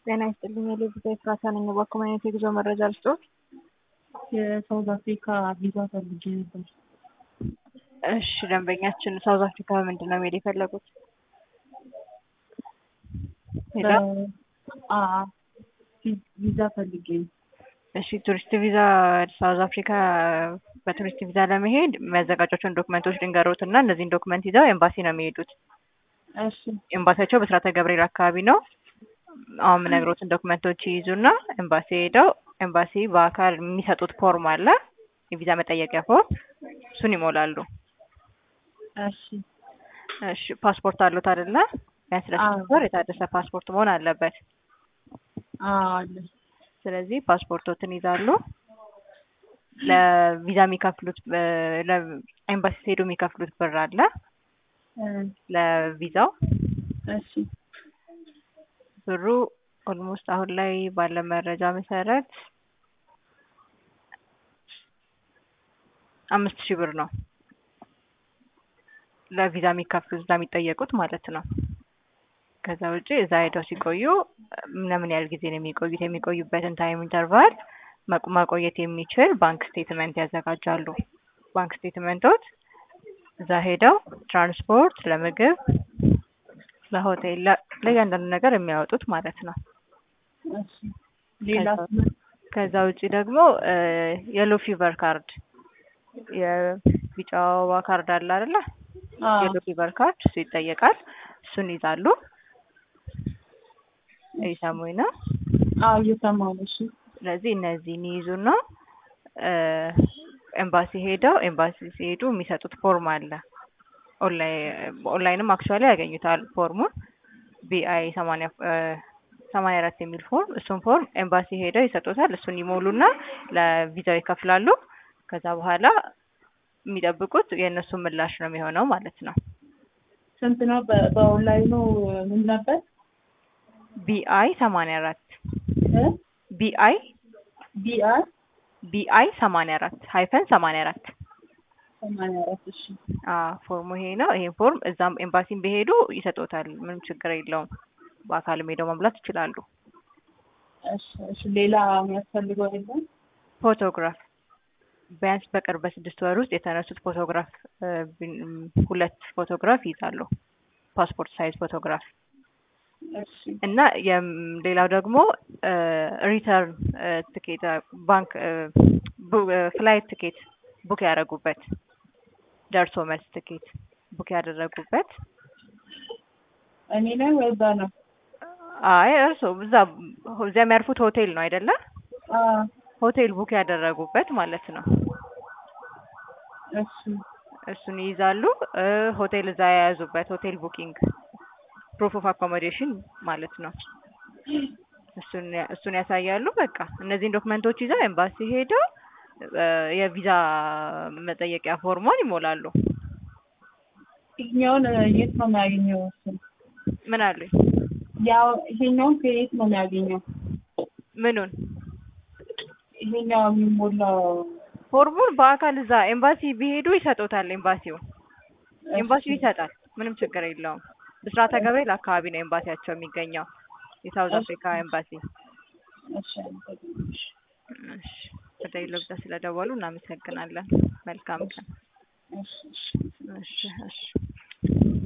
ጤና ይስጥልኝ የልብ ኤፍራታ ነኝ። እባክዎ ምን አይነት የጉዞ መረጃ ልስጥዎት? የሳውዝ አፍሪካ ቪዛ ፈልጌ ነበር። እሺ ደንበኛችን ሳውዝ አፍሪካ ምንድን ነው መሄድ የፈለጉት? ሄሎ አ ቪዛ ፈልጌ ነው። እሺ ቱሪስት ቪዛ ሳውዝ አፍሪካ በቱሪስት ቪዛ ለመሄድ የሚያዘጋጇቸውን ዶክመንቶች ልንገሮት እና እነዚህን ዶክመንት ይዘው ኤምባሲ ነው የሚሄዱት። እሺ ኤምባሲያቸው በስራተ ገብርኤል አካባቢ ነው። አሁን የምነግሮትን ዶክመንቶች ይይዙና ኤምባሲ ሄደው ኤምባሲ በአካል የሚሰጡት ፎርም አለ፣ የቪዛ መጠየቂያ ፎርም፣ እሱን ይሞላሉ። እሺ እሺ ፓስፖርት አሉት አይደለ? ቢያንስ ለስድስት ወር የታደሰ ፓስፖርት መሆን አለበት። አዎ አለ። ስለዚህ ፓስፖርቶትን ይዛሉ። ለቪዛ የሚከፍሉት ኤምባሲ ሲሄዱ የሚከፍሉት ብር አለ ለቪዛው እሺ ብሩ ኦልሞስት አሁን ላይ ባለ መረጃ መሰረት አምስት ሺህ ብር ነው ለቪዛ የሚከፍሉት እዛ የሚጠየቁት ማለት ነው። ከዛ ውጪ እዛ ሄደው ሲቆዩ ለምን ያህል ጊዜ ነው የሚቆዩት? የሚቆዩበትን ታይም ኢንተርቫል ማቆየት የሚችል ባንክ ስቴትመንት ያዘጋጃሉ። ባንክ ስቴትመንቶች እዛ ሄደው ትራንስፖርት፣ ለምግብ፣ ለሆቴል፣ ለእያንዳንዱ ነገር የሚያወጡት ማለት ነው። እሺ ሌላ ከዛ ውጪ ደግሞ የሎ ፊቨር ካርድ የቢጫ ወባ ካርድ አለ አይደለ? የሎ ፊቨር ካርድ እሱ ይጠየቃል። እሱን ይዛሉ። እየሰሙኝ ነው? አዎ እየሰማሁ ነው። እሺ ስለዚህ እነዚህን ይይዙና ኤምባሲ ሄደው ኤምባሲ ሲሄዱ የሚሰጡት ፎርም አለ። ኦንላይንም አክቹዋሊ ያገኙታል ፎርሙን ቢአይ ሰማንያ ሰማንያ አራት የሚል ፎርም እሱን ፎርም ኤምባሲ ሄደው ይሰጡታል። እሱን ይሞሉና ለቪዛው ይከፍላሉ። ከዛ በኋላ የሚጠብቁት የእነሱን ምላሽ ነው የሚሆነው ማለት ነው። ስንት ነው? በኦንላይኑ ምን ነበር? ቢአይ ሰማንያ አራት ቢአይ ቢአር ቢአይ ሰማንያ አራት ሀይፈን ሰማንያ አራት ሰማንያ አራት እሺ ፎርሙ ይሄ ነው። ይሄን ፎርም እዛም ኤምባሲም ቢሄዱ ይሰጡታል። ምንም ችግር የለውም። በአካልም ሄደው መሙላት ይችላሉ። እሺ እሺ ሌላ የሚያስፈልገው የለም? ፎቶግራፍ ቢያንስ በቅርብ በስድስት ወር ውስጥ የተነሱት ፎቶግራፍ ሁለት ፎቶግራፍ ይይዛሉ። ፓስፖርት ሳይዝ ፎቶግራፍ እሺ እና ሌላው ደግሞ ሪተርን ትኬት ባንክ ፍላይት ትኬት ቡክ ያደረጉበት ደርሶ መልስ ትኬት ቡክ ያደረጉበት እኔ ነኝ ወይ እዛ ነው? አይ እርሶ እዛ እዚያ የሚያርፉት ሆቴል ነው አይደለ? አዎ ሆቴል ቡክ ያደረጉበት ማለት ነው። እሺ እሱን ይይዛሉ። ሆቴል እዛ የያዙበት ሆቴል ቡኪንግ ፕሩፍ ኦፍ አኮሞዴሽን ማለት ነው። እሱን እሱን ያሳያሉ። በቃ እነዚህን ዶክመንቶች ይዘው ኤምባሲ ሄደው የቪዛ መጠየቂያ ፎርሟን ይሞላሉ። ይሄኛውን የት ነው የሚያገኘው? እሱን ምን አሉኝ? ያው ይሄኛውን ከየት ነው የሚያገኘው? ምኑን? ይሄኛው የሚሞላው ፎርሙን በአካል እዛ ኤምባሲ ቢሄዱ ይሰጡታል። ኤምባሲው ኤምባሲው ይሰጣል። ምንም ችግር የለውም። ብስራተ ገብርኤል አካባቢ ነው ኤምባሲያቸው የሚገኘው የሳውዝ አፍሪካ ኤምባሲ። እሺ እሺ ወደ ኢሎብዛ ስለደወሉ እናመሰግናለን። መልካም ቀን። እሺ እሺ እሺ